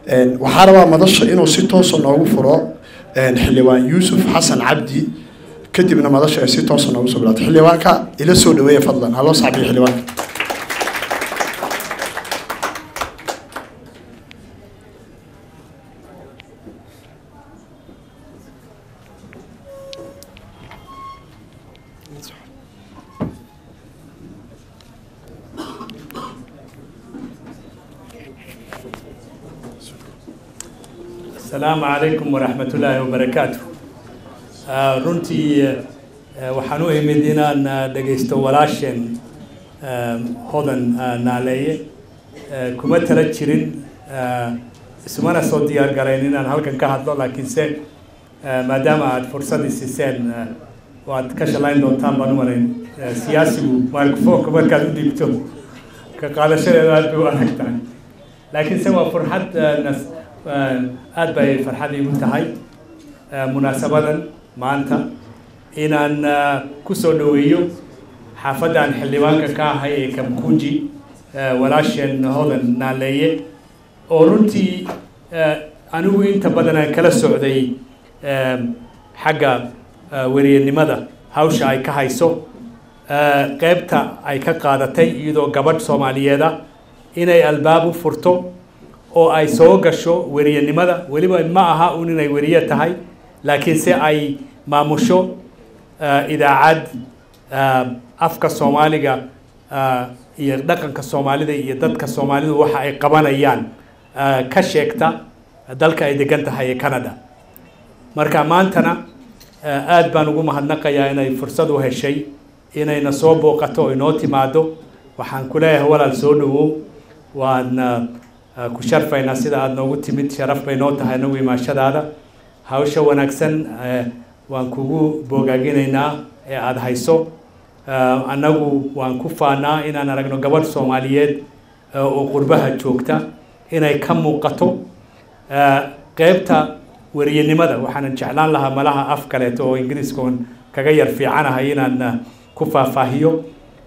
waxaa rabaa madasha inuu si toosa noogu furo xildhibaan yuusuf xasan cabdi kadibna madasha ay si toosa noogu soo bilaato xildhibaanka ila soo dhaweeya fadlan haloo sacbiyo xildhibaanka asalaamu calaykum waraxmat ullaahi wabarakaatu runtii waxaan u imid inaan dhegaysto walaasheen hodan naaleeye kuma tala jirin ismana soo diyaar garayn inaan halkan ka hadlo laakiinse maadaama aada fursadii siiseen waad ka shalayn doontaan baan u malayn siyaasigu microfonka markaad u dhiibto ka qaadashadeeda aad bay u adag tahay laakiinse waa furxad nas aada bay farxad iigu tahay munaasabadan maanta inaan ku soo dhoweeyo xaafaddan xildhibaanka ka ahay ee kamkuji walaasheen hodan naaleeye oo runtii anigu inta badan aan kala socday xagga weriyanimada hawsha ay ka hayso qeybta ay ka qaadatay iyadoo gabadh soomaaliyeeda inay albaab u furto oo ay soo gasho weriyanimada weliba ma aha un inay weriye tahay laakiinse ay maamusho idaacad afka soomaaliga iyo dhaqanka soomaalida iyo dadka soomaalidu waxa ay qabanayaan ka sheegta dalka ay degan tahay ee canada marka maantana aada baan ugu mahadnaqayaa inay fursad u heshay inayna soo booqato oo inoo timaado waxaan ku leeyahay walaal soo dhawow waadna ku sharfaynaa sida aada noogu timid sharaf bay noo tahay nagu imaashadaada hawsha wanaagsan waan kugu boogaaginaynaa ee aada hayso annagu waan ku faanaa inaan aragno gabadh soomaaliyeed oo qurbaha joogta inay ka muuqato qeybta weriyanimada waxaanan jeclaan lahaa malaha af kaleeto oo ingiriiskoon kaga yar fiicanahay inaan ku faahfaahiyo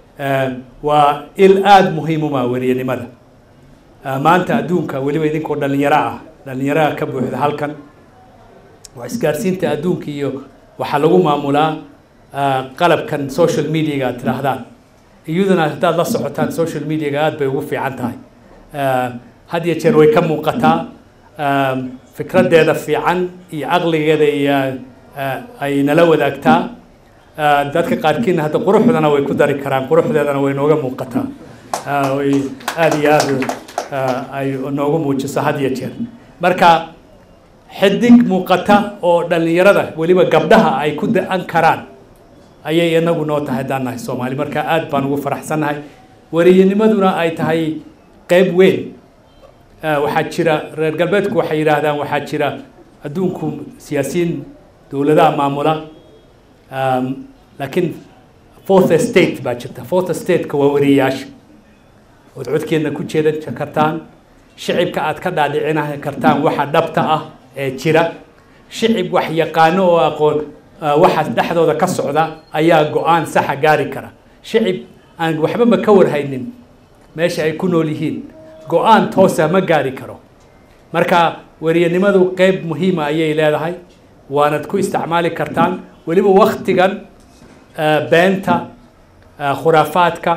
waa il aada muhiimuma weriyanimada maanta adduunka weliba idinkoo dhalinyaro ah dhalinyaraha ka buuxda halkan waa isgaarsiinta adduunka iyo waxaa lagu maamulaa qalabkan social mediaga aad tidhaahdaan iyaduna haddaad la socotaan social mediaga aada bay ugu fiican tahay had iyo jeer way ka muuqataa fikraddeeda fiican iyo caqligeeda iyo ay nala wadaagtaa dadka qaarkiina hadda quruxdana way ku dari karaan quruxdeedana way nooga muuqataa way aada iyo aada ay noogu muujiso had iyo jeer marka xidig muuqata oo dhallinyarada weliba gabdhaha ay ku da-an karaan ayay inagu noo tahay haddaan nahay soomaali marka aada baan ugu faraxsannahay weriyanimaduna ay tahay qeyb weyn waxaa jira reer galbeedku waxay yidhaahdaan waxaa jira adduunku siyaasiyiin dowladaha maamula laakiin fourth state baa jirta fourth stateka waa weriyayaasha ood codkeedna ku jeedan kartaan shicibka aad ka dhaadhicina kartaan waxa dhabta ah ee jira shicib wax yaqaano oo aqoon waxa dhexdooda ka socda ayaa go-aan saxa gaari kara shicib aan waxbaba ka warhaynin meesha ay ku nool yihiin go-aan toosa ma gaari karo marka weriyanimadu qeyb muhiima ayay leedahay waanad ku isticmaali kartaan weliba waktigan beenta khuraafaadka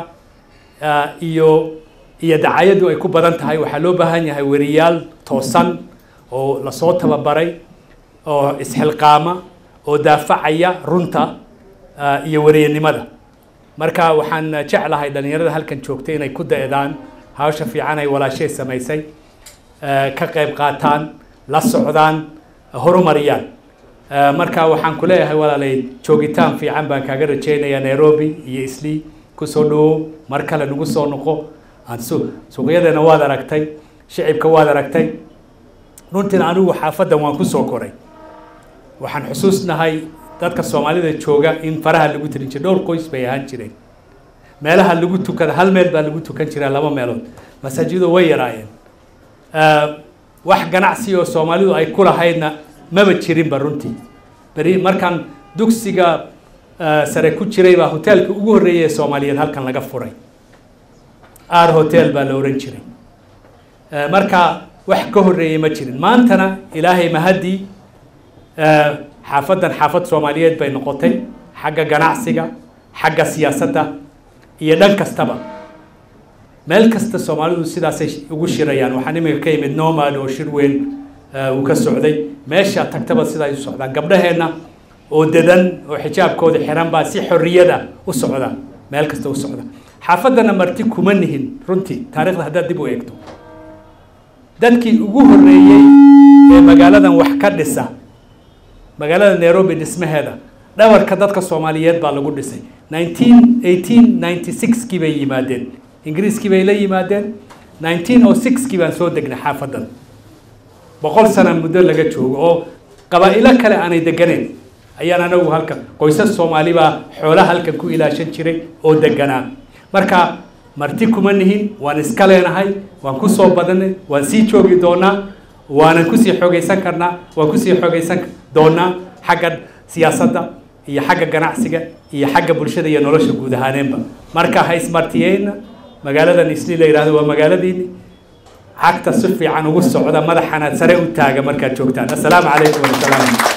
iyo iyo dacayadu ay ku badan tahay waxaa loo baahan yahay weriyaal toosan oo lasoo tababaray oo isxilqaama oo daafacaya runta iyo weriyanimada marka waxaan jeclahay dhalinyarada halkan joogta inay ku da-daan hawsha fiican ay walaashay samaysay ka qayb qaataan la socdaan horumariyaan marka waxaan ku leeyahay walaalay joogitaan fiican baan kaaga rajaynayaa nairobi iyo islii kusoo dhawow mar kale nagu soo noqo suuqyadeena waad aragtay shicibka waad aragtay runtiina anigu xaafaddan waan ku soo koray waxaan xusuusnahay dadka soomaalida jooga in faraha lagu tirin jiray dhowr qoys bay ahaan jireen meelaha lagu tukada hal meel baa lagu tukan jiraa laba meelood masaajidu way yaraayeen wax ganacsi oo soomaalidu ay ku lahaydna maba jirinba runtii beri markaan dugsiga sare ku jiray baa hoteelka ugu horreeyay ee soomaaliyeed halkan laga furay ar hotel baa la ohan jiray marka wax ka horreeyey ma jirin maantana ilaahay mahaddii xaafaddan xaafad soomaaliyeed bay noqotay xagga ganacsiga xagga siyaasadda iyo dhan kastaba meel kasta soomaalidu sidaasay ugu shirayaan waxaan imika ka yimid nomad oo shir weyn uu ka socday meesha tagtaba sidaa u socdaan gabdhaheenna oo dadan oo xijaabkooda xiran baa si xorriyada u socda meel kasta u socda xaafaddana marti kuma nihin runtii taarikhda haddaad dib u eegto dadkii ugu horreeyey ee magaaladan wax ka dhisa magaalada nairobi dhismaheeda dhabarka dadka soomaaliyeed baa lagu dhisay nineteen eighteen ninety sixkii bay yimaadeen ingiriiskii bay la yimaadeen nineteen oh sixkii baan soo degnay xaafaddan boqol sana muddo laga joogo oo qabaa'ilo kale aanay deganeyn ayaan anagu halkan qoysas soomaali baa xoolaha halkan ku ilaashan jiray oo deganaa marka marti kuma nihin waan iska leenahay waan ku soo badanay waan sii joogi doonaa waanan kusii xoogaysan karnaa waan kusii xoogaysan doonaa xagga siyaasadda iyo xagga ganacsiga iyo xagga bulshada iyo nolosha guud ahaaneenba marka ha ismartiyeyna magaaladan isli la yidhahdo waa magaaladiini cagta si fiican ugu socda madaxana sare u taaga markaad joogtaan assalaamu calaykum warahmatullahi